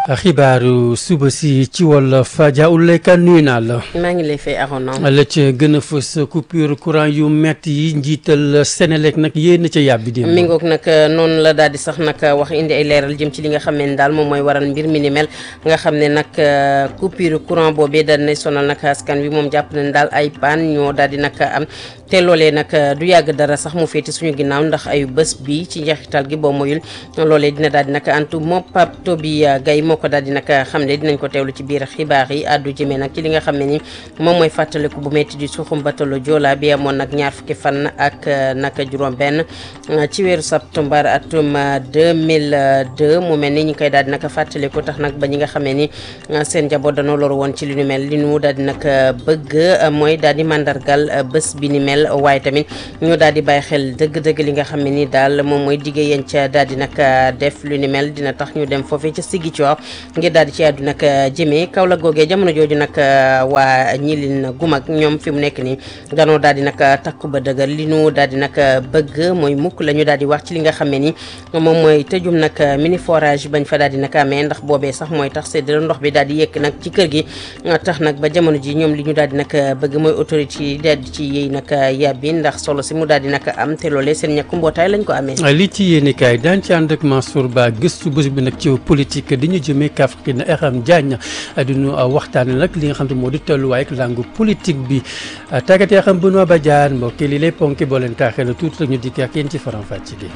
xibaaru suba si ci wolof Dia Ouleye Kane nuyu naa la. maa ngi lay fay Arona. la ca gën a fës coupure courant yu métti yi njiital Sénélec nag yéen ca yàbbi démb. mi ngoog nag noonu la daal di sax nag wax indi ay leeral jëm ci li nga xam ne daal moom mooy waral mbir mi ni mel nga xam ne nag coupure courant boobee daal di sonal nag askan wi moom jàpp nañ daal ay paan ñoo daal di nag am te loolee nag du yàgg dara sax mu féeti suñu ginnaaw ndax ay bés bi ci njeexital gi boo moyul loolee dina daal di nag antu moom Pape Toby Gaye moo ko daal di nag xam ne dinañ ko teewlu ci biir xibaar yi àddu jëmee nag ci li nga xam ne ni moom mooy fàttaliku bu métti di suuxum batalo Joola bi amoon nag ñaar fukki fan ak nag juróom benn ci weeru septembre atum 2002 mu mel ni ñu koy daal di nag fàttaliku tax nag ba ñi nga xam ne ni seen njaboot dañoo loru woon ci li nu mel li nu daal di nag bëgg mooy daal di mandargal bés bi ni mel waaye tamit ñu daal di bàyyi xel dëgg-dëgg li nga xam ne ni daal moom mooy diggé yéen ca daal di nag def lu ni mel dina tax ñu dem foofee ca Ziguinchor ngir daal di ci àddu nag jëmee kaw la googee jamono jooju nag waa ñilin gumag ñoom fi mu nekk nii danoo daal di nag takku ba dëgër li nu daal di nag bëgg mooy mukk la ñu daal di wax ci li nga xam ne ni moom mooy tëjum nag mini forage bañ fa daal di nag amee ndax boobee sax mooy tax séddale ndox bi daal di yëkk nag ci kër gi tax nag ba jamono ji ñoom li ñu daal di nag bëgg mooy autorité yi daal di ci yéey nag yàbbi ndax solo si mu daal di nag am te loolee seen ñàkku mbootaay lañ ko amee li ci yéeni kaay daan ci ànd ak Mansour Ba gëstu bés bi nag ci politique di ñu jëmee Kaffrine Aram Diagne di ñu waxtaane nag li nga xam ne moo di tolluwaay ak langue politique bi tàggat yaa xam Benoît Badiane mbokk li lay ponki boo leen taaxee la tuuti rek ñu dikk ak yéen ci faram fàcc gi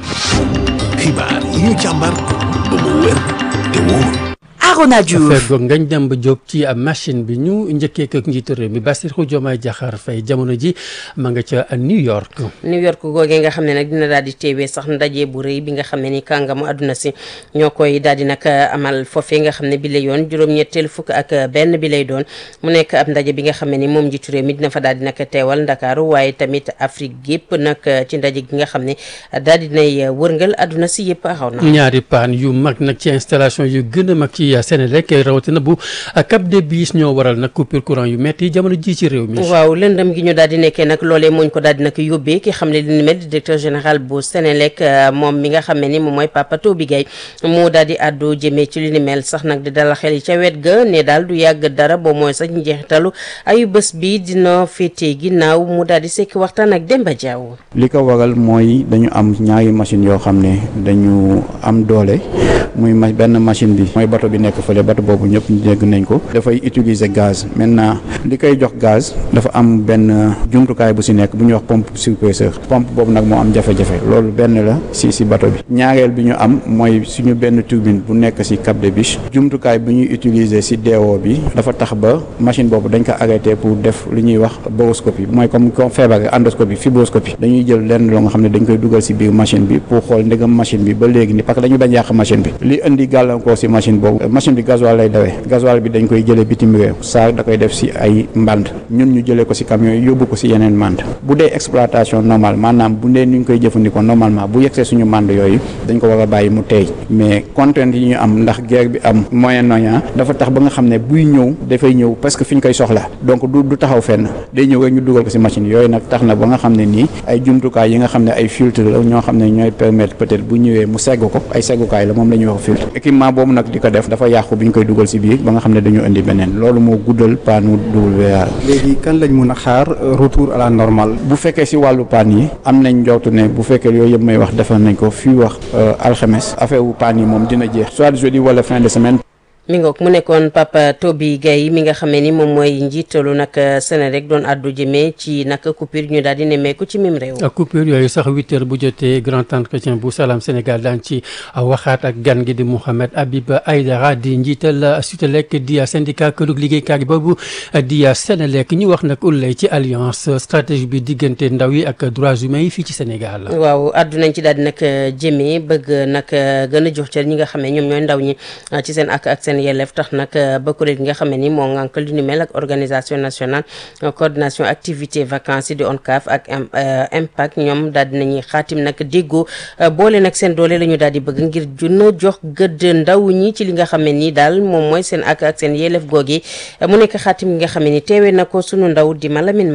xibaar yi ñu càmbar ba mu wér te wóor Arona Diouf feggoog ngañ dem ba jóg ci machine bi ñu njëkkee ak njiitu réew mi Bassirou Diomaye Diakhar Faye jamono ji ma nga ca New York New York googee nga xam ne nag dina daal di teewee sax ndaje bu rëy bi nga xam ne ni kàngamu àdduna si ñoo koy daal di nag amal foofee nga xam ne bi lay yoon juróom-ñetteel fukk ak benn bi lay doon mu nekk ab ndaje bi nga xam ne ni moom njiitu réew mi dina fa daal di nag teewal Ndakaaru waaye tamit Afrique gépp nag ci ndaje gi nga xam ne daal di nay wërngal àdduna si yëpp axaw na ñaari paan yu mag nag ci installation yu gën a mag ci Sénélec rawatina bu Cap des Biches ñoo waral nag coupure courant yu métti jamono ji ci réew mi. waaw lëndëm gi ñu daal di nekkee nag loolee mooñ ko daal di nag yóbbee ki xam ne li ni mel di directeur général bu Sénélec moom mi nga xam ne ni moom mooy Papa Toby Gaye moo daal di àddu jëmee ci li ni mel sax nag di dalal xel yi ca wet ga ne daal du yàgg dara boo mooy sax njeexitalu ayu bés bi dina féetee ginnaaw mu daal di sekk waxtaan ak Demba Diaw. li ko waral mooy dañu am ñaari machine yoo xam ne dañu am doole muy ma benn machine bi mooy bato bi nekk fële bato boobu ñëpp dégg nañ ko dafay utiliser gaz maintenant li koy jox gaz dafa am benn jumtukaay bu si nekk bu ñuy wax pompe surpresseur pompe boobu nag moo am jafe-jafe loolu benn la si si bato bi ñaareel bi ñu am mooy suñu benn turbine bu nekk si Cap des Biches jumtukaay bu ñuy utiliser si DO bi dafa tax ba machine boobu dañ ko arrêté pour def lu ñuy wax boroscopie mooy comme comme feebar endoscopie fibroscopie dañuy jël lenn loo nga xam ne dañ koy dugal si biir machine bi pour xool ndegam machine bi ba léegi ni parce que dañu bañ yàq machine bi li indi gàllankoor si machine boobu machine bi gasoil lay dawee gasoil bi dañ koy jëlee bitim réew saa da koy def si ay mband ñun ñu jëlee ko si camion yi yóbbu ko si yeneen mband bu dee exploitation normale maanaam bu dee ni ñu koy jëfandikoo normalement bu yegsee suñu mband yooyu dañ ko war a bàyyi mu teey mais contrainte yi ñu am ndax guerre bi am Moyen-Orient dafa tax ba nga xam ne buy ñëw dafay ñëw parce que fi ñu koy soxla donc du du taxaw fenn day ñëw rek ñu dugal ko si machine yooyu nag tax na ba nga xam ne nii ay jumtukaay yi nga xam ne ay filtre la ñoo xam ne ñooy permettre peut-être bu ñëwee mu segg ko ay seggukaay la moom la ñuy wax filtre équipement boobu nag di ko def dafa yàqu bi ñu koy dugal si biir ba nga xam ne dañu indi beneen loolu moo guddal paanu WR. léegi kan lañ mun a xaar retour à la normale. bu fekkee si wàllu paan yi am nañ njortu ne bu fekkee yooyu yëpp may wax defar nañ ko fii wax alxames affaire wu paan yi moom dina jeex soit jeudi wala fin de semaine. mi ngoog mu nekkoon Papa Toby Gaye mi nga xamee ni moom mooy njiitalu nag Sénélec doon àddu jëmee ci nag coupure ñu daal di nemmeeku ci mim réew. coupure yooyu sax huit heures bu jotee grand entretien bu Salam Sénégal daan ci waxaat ak gan gi di Mouhamed Habib Aïdara di njiital Sutelec di syndicat këru liggéeykaay boobu di Sénélec ñu wax nag ullay ci alliance stratégie bi diggante ndaw yi ak droits humains yi fii ci Sénégal. waaw àddu nañ ci daal di nag jëmee bëgg nag gën a jox cër ñi nga xam ne ñoom ñooy ndaw ñi ci seen ak ak seen yelleef tax nag ba kuréel gi nga xam ne ni moo ngànk lu ni mel ak organisation nationale coordination activité vacances yi di ONCAV ak impact ñoom daal dinañuy xaatim nag déggoo boole nag seen doole la ñu daal di bëgg ngir junna jox gëdd ndaw ñi ci li nga xam ne ni daal moom mooy seen ak ak seen yelleef googi mu nekk xaatim gi nga xam ne ni teewee na ko sunu ndaw di Malamine Mané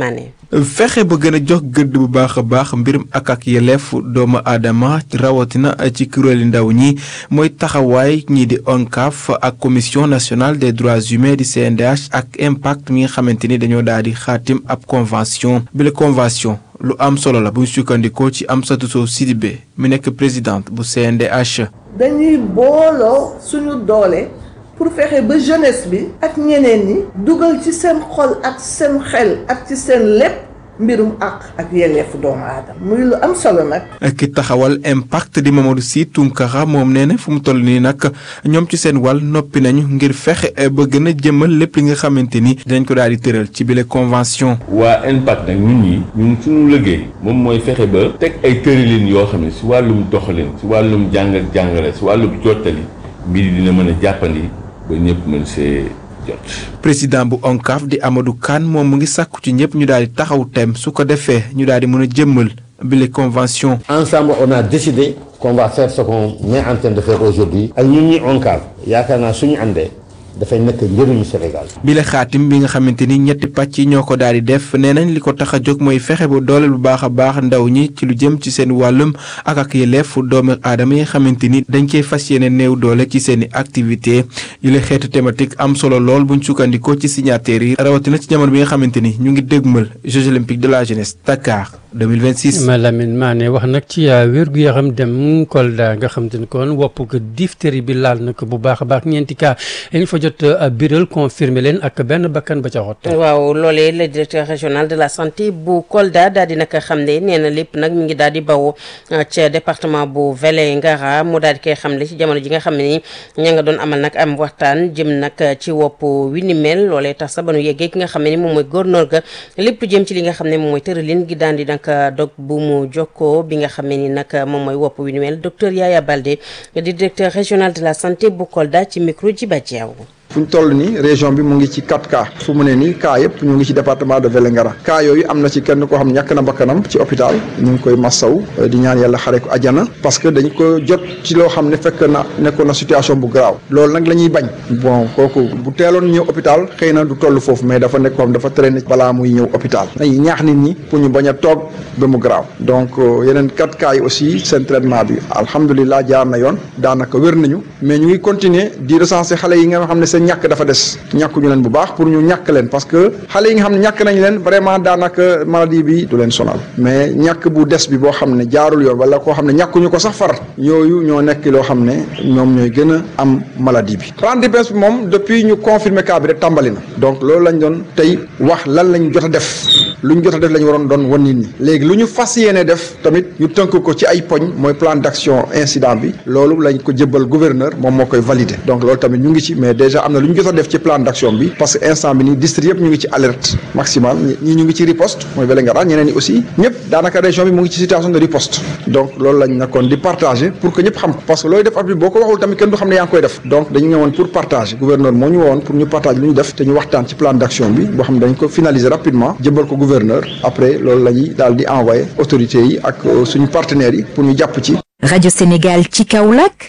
fexe ba gën a jox gëdd bu baax a baax mbirum ak ak yelleef doomu aadama rawatina ci kuréeli ndaw ñi mooy taxawaay ñii di ONCAV ak commission nationale des droits humains di CNDH ak impact mi nga xamante ni dañoo daal di xaatim ab convention bi la convention lu am solo la bu ñu sukkandikoo ci Amsatou Sow Sidibé mi nekk présidente bu CNDH. dañuy booloo suñu doole pour fexe ba jeunesse bi ak ñeneen ñi dugal ci seen xol ak seen xel ak ci seen lépp mbirum àq ak yelleefu doomu aadama muy lu am solo nag. ki taxawal impact di Mamadou Sy Tounkara moom nee na fu mu toll nii nag ñoom ci seen wàll noppi nañu ngir fexe ba gën a jëmal lépp li nga xamante ni dinañ ko daal di tëral ci bile convention. waa impact nag ñun ñi ñun suñu liggéey moom mooy fexe ba teg ay tëralin yoo xam ne si wàllum doxalin si wàllum jàng ak jàngale si wàllum jottali mbir yi dina mën a jàppandi ba ñëpp mën see jot. président bu ONCAV di Amadou Kane moom mu ngi sàkku ci ñëpp ñu daal di taxaw tem su ko defee ñu daal di mën a jëmmal bile convention. ensemble on a décidé qu'on va faire ce qu'on est en train de faire aujourd'hui ak ñun ñi ONCAV yaakaar naa suñu àndee dafay nekk njëriñu Sénégal. bi la xaatim bi nga xamante ni ñetti pàcc yi ñoo ko daal di def nee nañ li ko tax a jóg mooy fexe ba dooleel bu baax a baax ndaw ñi ci lu jëm ci seen wàllum ak ak yelleef doomu aadama yi nga xamante ni dañ koy fas yéene néew doole ci seen i activité yu la xeetu thématique am solo lool buñ sukkandikoo ci signataires yi rawatina ci jamono bi nga xamante ni ñu ngi dégmal Jeux olympiques de la jeunesse Dakar 2026. Malamine Mané wax nag ci wérgu yaram dem Kolda nga xam te ne kon wopp ko diphtérie bi laal na ko bu baax a baax ñeenti cas yi ñu fa jot biral confirmé leen ak benn bakkan ba ca xott. waaw loolee le directeur régional de la santé bu Kolda daal di nag xam ne nee na lépp nag mi ngi daal di bawoo ca département bu Vélingara mu daal di koy xamle ci jamono ji nga xam ne ni ña nga doon amal nag am waxtaan jëm nag ci wopp wi ni mel loolee tax sa ba nu yeggee ki nga xam ne ni moom mooy gouverneur ga lépp lu jëm ci li nga xam ne moom mooy tëralin gi daan di nag dog bu mu jokkoo bi nga xam ne ni nag moom mooy wopp wi ni mel docteur Yaya Baldé di directeur régional de la santé bu Kolda ci micro Djiba Diaw fu ñu toll nii région bi mu ngi ci 4 cas fu mu ne nii cas yëpp ñu ngi ci département de Vélingara cas yooyu am na ci kenn koo xam ñàkk na bakkanam ci hôpital ñu ngi koy massaw di ñaan yàlla xare ko ajana parce que dañ ko jot ci loo xam ne fekk na nekkoon na situation bu garaaw loolu nag la ñuy bañ bon kooku bu teeloon ñëw hôpital xëy na du toll foofu mais dafa nekk koo xam dafa traîner balaa muy ñëw hôpital dañuy ñaax nit ñi pour ñu bañ a toog ba mu garaaw donc yeneen 4 cas yi aussi seen traitement bi alhamdulilah jaar na yoon daanaka wér nañu mais ñu ngi continuer di recenser xale yi nga xam ne seen ñàkk dafa des ñàkkuñu leen bu baax pour ñu ñàkk leen parce que xale yi nga xam ne ñàkk nañ leen vraiment daanaka maladie bi du leen sonal mais ñàkk bu des bi boo xam ne jaarul yoon wala koo xam ne ñàkkuñu ko sax far yooyu ñoo nekk loo xam ne ñoom ñooy gën a am maladie bi rendez-vous bi moom depuis ñu confirmer cas bi rek tàmbali na donc loolu lañ doon tey wax lan lañ jot a def lu ñu jot a def la ñu waroon doon wan nit ñi léegi lu ñu fas yéene def tamit ñu tënk ko ci ay poñ mooy plan d'action incident bi loolu lañ ko jëbbal gouverneur moom moo koy valider donc loolu tamit ñu ngi ci mais déjà am na lu ñu jot a def ci plan d'action bi parce que instant bi nii district yëpp ñu ngi ci alerte maximale ñii ñu ngi ci riposte mooy Vélingara ñeneen ñi aussi ñëpp daanaka région bi mu ngi ci situation de riposte donc loolu lañ nekkoon di partager pour que ñëpp xam ko parce que looy def at bi boo ko waxul tamit kenn du xam ne yaa ngi koy def donc dañu ñëwoon pour partager gouverneur moo ñu woon pour ñu partager lu ñu def te ñu waxtaan ci plan d'action bi boo xam ne dañ ko finaliser rapidement jëbal ko gouverneur après loolu la ñuy daal di envoyer autorités yi ak suñu partenaires yi pour ñu jàpp ci Radio Sénégal ci Kaolack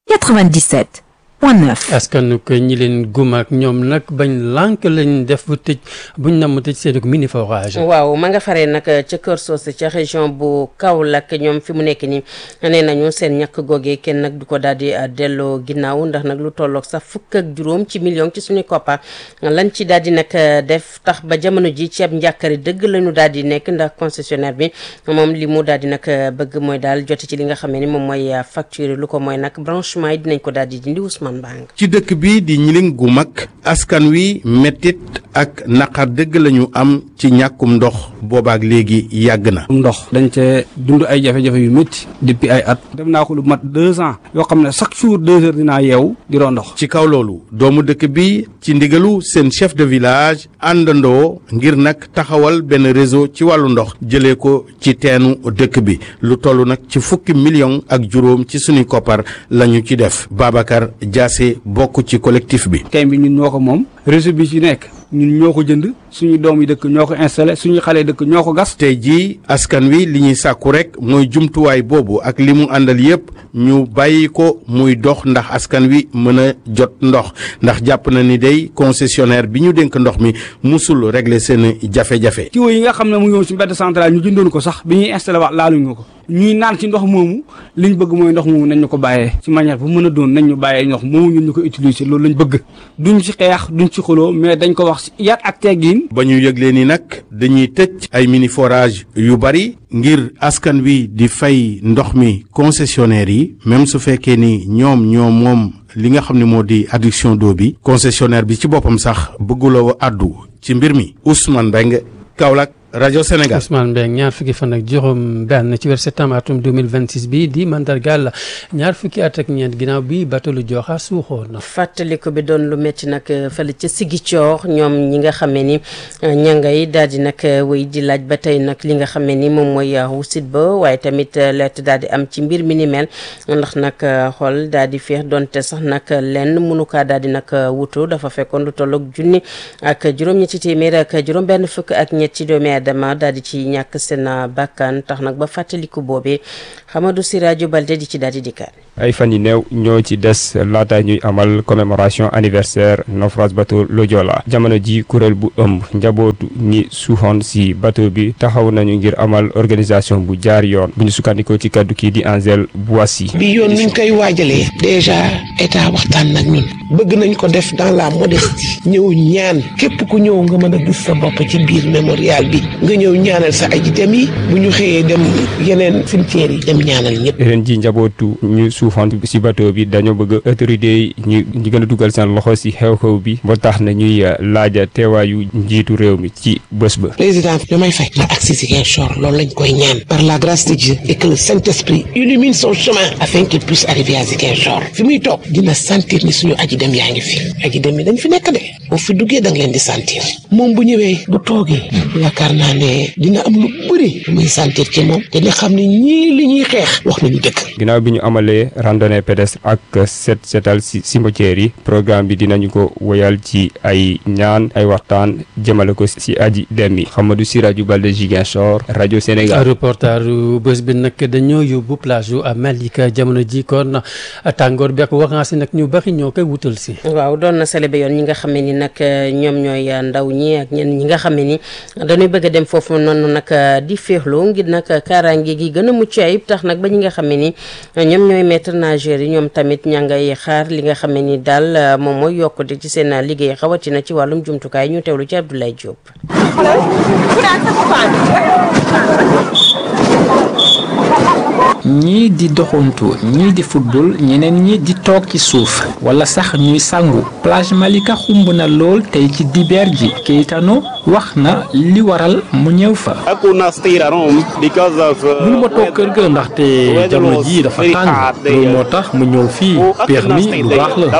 97 point 9. askan ko ñi leen gum ak ñoom nag bañ lànk lañ def bu tëj buñ nam tëj seen mini forage. waaw ma nga faree nag ca Kër Socé ca région bu Kaolack ñoom fi mu nekk nii nee nañu seen ñàkk googee kenn nag du ko daal di delloo ginnaaw ndax nag lu tolloog sax fukk ak juróom ci million ci suñu koppar lañ ci daal di nag def tax ba jamono ji ceeb njàkkari dëgg lañu daal di nekk ndax concessionnaire bi moom li mu daal di nag bëgg mooy daal jote ci li nga xam ne ni moom mooy facture lu ko mooy nag branchement yi dinañ ko daal di dindi Ousmane Bang. ci dëkk bi di ñiling gu mag askan wi mettit ak naqar dëgg lañu am ci ñàkkum ndox boobaak léegi yàgg na. ndox dañ cee dund ay jafe-jafe yu métti depuis ay at. dem naa ko lu mat deux ans yoo xam ne chaque jour deux heures dinaa yeewu di roo ndox. ci kaw loolu doomu dëkk bi ci ndigalu seen chef de village àndandoo ngir nag taxawal benn réseau ci wàllu ndox jëlee ko ci teenu dëkk bi lu toll nag ci fukki million ak juróom ci suñu koppar lañu ci def Babacar Diassé bokk ci collectif bi. kay bi ñun ñoo ko moom réseau bi ci nekk ñun ñoo ko jënd suñu doom yi dëkk ñoo ko installé suñu xale yi dëkk ñoo ko gas. tey jii askan wi li ñuy sàkku rek mooy jumtuwaay boobu ak li mu àndal yépp ñu bàyyi ko muy dox ndax askan wi mën a jot ndox ndax jàpp na ni day concessionnaire bi ñu dénk ndox mi musul régler seen jafe-jafe. tuyau yi nga xam ne mu ngi woon si mbedd central ñu jëndoon ko sax bi ñuy installé waat laaluñu ko ñuy naan ci ndox moomu liñ bëgg mooy ndox moomu nañ ñu ko bàyyee ci manière bu mën a doon nañ ñu bàyyee ndox moomu ñun ñu ko utiliser loolu lañ bëgg duñ ci xeex duñ ci xuloo mais dañ ko wax ci yar ak teggin ba ñu yëglee ni nag dañuy tëj ay mini forage yu bari ngir askan wi di fay ndox mi concessionnaire yi même su fekkee ni ñoom ñoom moom li nga xam ne moo di adduction d'eau bi concessionnaire bi ci boppam sax bëgguloo addu ci mbir mi Ousmane Mbengue Kaolack rajo Sénégal Ousmane Mbengue ñaar fukki fan ak juróom benn ci weer septembre atum 2026 bi di mandargal ñaar fukki at ak ñeent ginnaaw bi bateau lu Joola suuxoon na. fàttaliku bi doon lu métti nag fële ca Sigicoor ñoom ñi nga xamee ni ña ngay daal di nag wéy di laaj ba tey nag li nga xamee ni moom mooy wusit ba waaye tamit leet daal di am ci mbir mi ni mel ndax nag xool daal di féex donte sax nag lenn mënu kaa daal di nag wutu dafa fekkoon lu tolloog junni ak juróom-ñetti téeméer ak juróom-benn fukk ak ñett ci doomi dama daal di ci ñàkk seen bàkkaan tax nag ba fàttaliku boobee Hamadou Siradio Balde di ci daal di dikkaat ay fan yu néew ñoo ci des laata ñuy amal commémoration anniversaire naufrage bateau le Joola jamono ji kuréel bu ëmb njabootu ñi suuxoon si bateau bi taxaw nañu ngir amal organisation bu jaar yoon bu ñu sukkandikoo ci kaddu kii di Angel Boissy bi yoon nuñ koy waajalee déjà état waxtaan nag ñun bëgg nañ ko def dans la modestie ñëw ñaan képp ku ñëw nga mën a gis sa bopp ci biir mémorial bi nga ñëw ñaanal sa aji dem yi bu ñu xëyee dem yeneen cimetière yi dem ñaanal ñëpp ren ji njabootu ñu suufoon si bateau bi dañoo bëgg autorité yi ñu ñu gën a dugal seen loxo si xew-xew bi ba tax na ñuy laaja teewaayu njiitu réew mi ci bés ba président Diomaye Faye na agsi Ziguinchor loolu lañ koy ñaan par la grâce de Dieu et que le Saint-Esprit illumine son chemin afin qu'il puisse arriver à Ziguinchor fi muy toog dina sentir ni suñu aji dem yaa ngi fi aji dem yi dañ fi nekk de boo fi duggee da nga leen di sentir moom bu ñëwee bu toogee yaakaar naa ne dina am lu bëri lu muy sentir ci moom te nga xam ne ñii li ñuy xeex wax nañu dëgg ginnaaw bi ñu amalee randonnée pédestre ak set setal si cimetière yi programme bi dinañu ko woyal ci ay ñaan ay waxtaan jëmale ko si aji dem yi Hamadou Siradio Balde Ziguinchor rajo Sénégal reportage bés bi nag dañoo yóbbu plage yu Malika jamono ji kon tàngoor bi ak vacances yi nag ñu bari ñoo koy wutal si waaw doon na célébé yoon ñi nga xam ne ni nag ñoom ñooy ndaw ñi ak ñenn ñi nga xam ne ni dañuy bëgg a dem foofu noonu nag di féexloo ngir nag kaaraange gi gën a mucc ayib tax nag ba ñi nga xam ne ni ñoom ñooy maître nageur yi ñoom tamit ña ngay xaar li nga xam ne ni daal moom mooy yokkute ci seen liggéey xawatina ci wàllum jumtukaay ñu teewlu ci Abdoulaye Diop. ñii di doxantu ñii di football ñeneen ñi di toog ci suuf wala sax ñuy sangu plage Malika xumb na lool tey ci dibeer ji Keitano wax na li waral mu ñëw fa. mënu ma toog kër ga ndaxte jamono ji dafa tàng loolu moo tax mu ñëw fii peex mi lu baax la.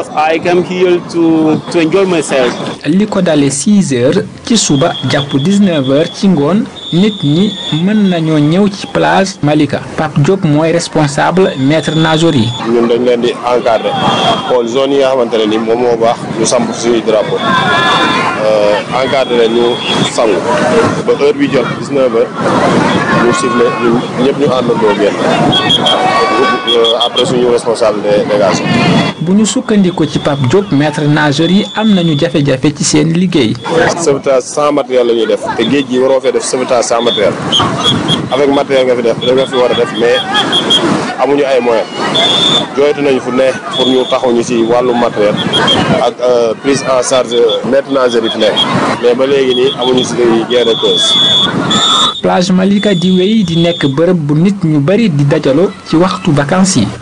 li ko dalee 6 heures ci suba jàpp 19 heures ci ngoon nit ñi mën nañoo ñëw ci plage Malika Pape Diop mooy responsable maître nageur yi. ñun dañ leen di encadrer xool zone yi nga xamante ne ni moom moo baax ñu samp suñuy drapeau encadrer leen ñu sangu ba heure bi jot 19 heures ñu sifflé ñun ñëpp ñu àndandoo génn après suñu responsable de délégation. bu ñu sukkandiku ci Pape Diop maître nageur yi am nañu jafe-jafe ci seen liggéey. sauvetage sans matériel la ñuy def te géej gi waroo fee def sauvetage sans matériel avec matériel nga fi def da nga fi war a def mais amuñu ay moyens jooytu nañu fu ne pour ñu taxaw ñu ci wàllu matériel ak prise en charge maître nageur yi fi nekk mais ba léegi nii amuñu ci gain de cause. plage Malika di wéy di nekk bërëb bu nit ñu bari di dajaloo ci waxtu vacances yi.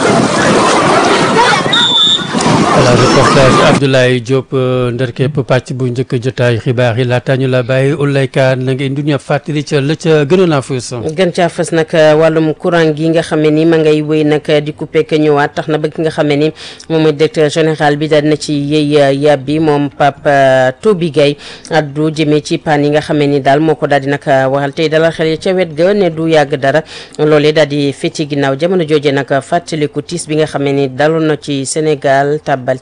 voilà reportage Abdoulaye Diop nderkepp pàcc bu njëkk jotaay xibaar yi laata ñu la bàyyi Oulaye na nga indi ñu fàttali ca la ca gënoon a fës. gën caa fës nag wàllum courant gi nga xam ne ni ma ngay wéy nag di coupé ka ñëwaat tax na ba ki nga xam ne ni moom mooy directeur général bi daal na ci yëy yàb bi moom Pape Toby Gaye addu jëmee ci panne yi nga xam ne ni daal moo ko daal di nag waxal tey dalal xel ca wet ga ne du yàgg dara loolee daal di fecci ginnaaw jamono jooje nag fàttaliku tiis bi nga xam ne ni daloon na ci Sénégal tàbbal ci naas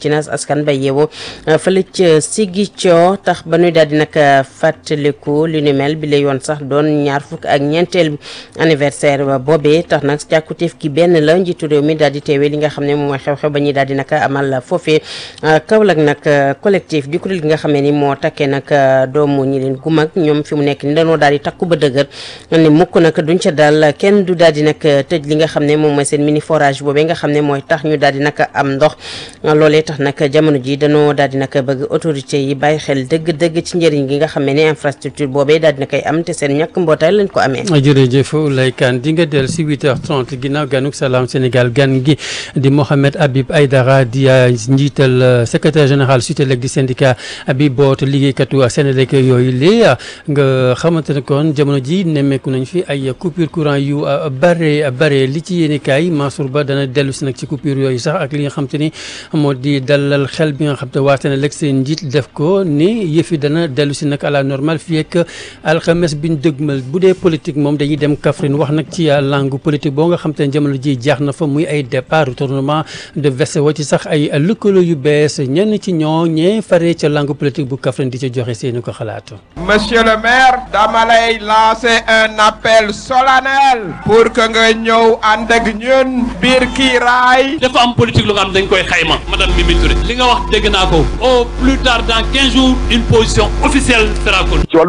askan ba yeewoo fële ca Ziguinchor tax ba nuy daal di nag fàttaliku li ni mel bi la yoon sax doon ñaar fukk ak ñeenteel anniversaire ba boobee tax nag càkkutéef gi benn la njiitu réew mi daal di teewee li nga xam ne moom mooy xew-xew ba ñuy daal di nag amal foofee Kaolack nag collectif di kuréel gi nga xam ne ni moo takkee nag doomu ñi leen gumag ñoom fi mu nekk ni dañoo daal di takku ba dëgër ni mukk nag duñ ca daal kenn du daal di nag tëj li nga xam ne moom mooy seen mini forage boobee nga xam ne mooy tax ñu daal di nag am ndox loolee tax nag jamono ji dañoo daal di nag bëgg autorité yi bàyyi xel dëgg-dëgg ci njëriñ gi nga xam ne infrastructure boobee daal dina koy am te seen ñàkk mbootaay lañ ko amee jërëjëf Oulaye Kane di nga del si 8h30 ginnaaw ganuk salaam Sénégal gan gi di Mohamed Habib Aïdara di njiital secrétaire général SUTELEC di syndicat bi boot liggéeykatu Sénélec yooyu lée nga xamante ne kon jamono ji nemmeeku nañ fi ay coupure courant yu bare bare li ci yéeni kaay Mansour Ba dana dellu si nag ci coupure yooyu sax ak li nga xam te ni moo di dalal xel bi nga xam te waa Sénélec seen njiit def ko ni yëfi dana dellu si nag à la normale fii ak alxames biñ dëgmal bu dee politique moom dañuy dem Kaffrine wax nag ci langue politique boo nga xam te ne jamono ji jaax na fa muy ay départ retournement de veste wa ci sax ay lëkkaloo yu bees ñenn ci ñoo ñee fare ca langue politique bu Kaffrine di ca joxe seeni ko xalaatu monsieur le maire dama lay lancer un appel solennel pour que nga ñëw ànd ak ñun biir kiiraay dafa am politique lu nga xam dañ koy xayma madame Mimi Touré li nga wax dégg naa ko au plus tard dans quinze jours une position officielle sera connue